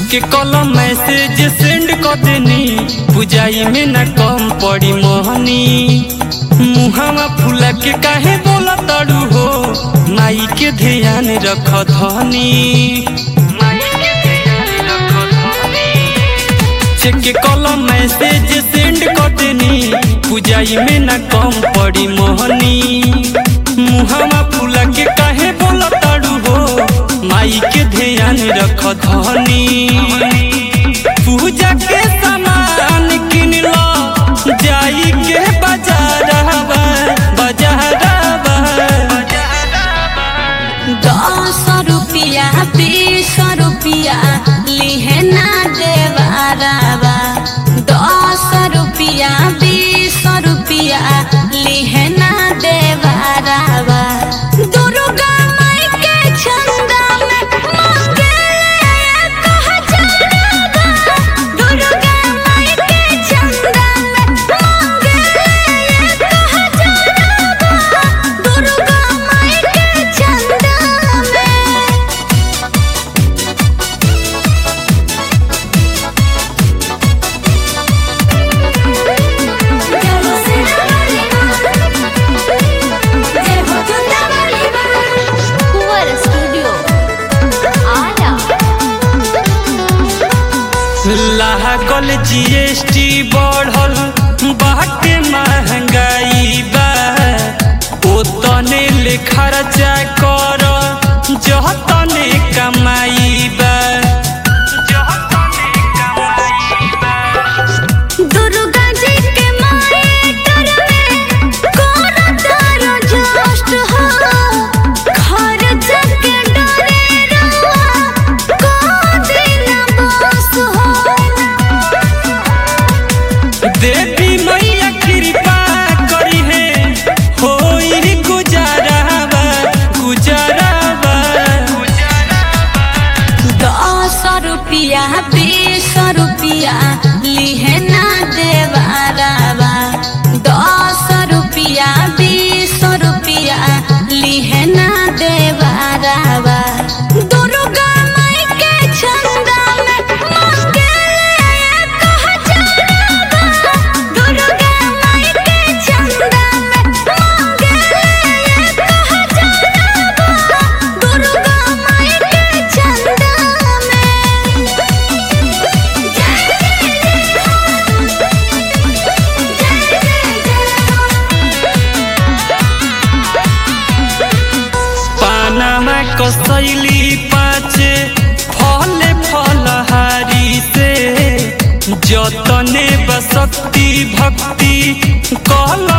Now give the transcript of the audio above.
के कलम message send कर देनी बुझाई में न कम पड़ी मोहनी मुहावा फूला के काहे बोला तड़ू हो माई के ध्यान रख धनी चेक के कलम मैसेज सेंड कर देनी बुझाई में न कम पड़ी मोहनी मुहावा फूला के काहे बोला तड़ू हो माई के ध्यान रख धनी पूजा के सामान किन लो जाई के बाजारवा बाजारवा दस रुपिया बीस रुपिया लिहे ना देवारावा दस रुपिया बीस रुपिया लिहे ना देवारावा दुर्गा माई के चंदा में मंगले एक हजारवा दुर्गा माई के चंदा में मंगले एक हजारवा दुर्गा माई के चंदा में कुंवर स्टूडियो आरा लागल जीएसटी बढ़ल बाटे महंगाई बा ओतने ले खर्चा कर जतने कमाई बा दुर्गा जी के मायटर में कोन तारो जस्ट हो घर जग डरे रवा को दिन बस हो देवी मैया कृपा करी है होई गुजारावा गुजारावा दस रुपिया बीस रुपिया लिहे ना देवारावा दस रुपिया बीस रुपिया लिहे ना देवारावा दुर्गा माई के चंदा में मंगले एक हजारवा दुर्गा माई के चंदा में मंगले एक हजारवा दुर्गा माई के चंदा पानामा कसैली पाचे फल फलहारी से जतने बसक्ति भक्ति कल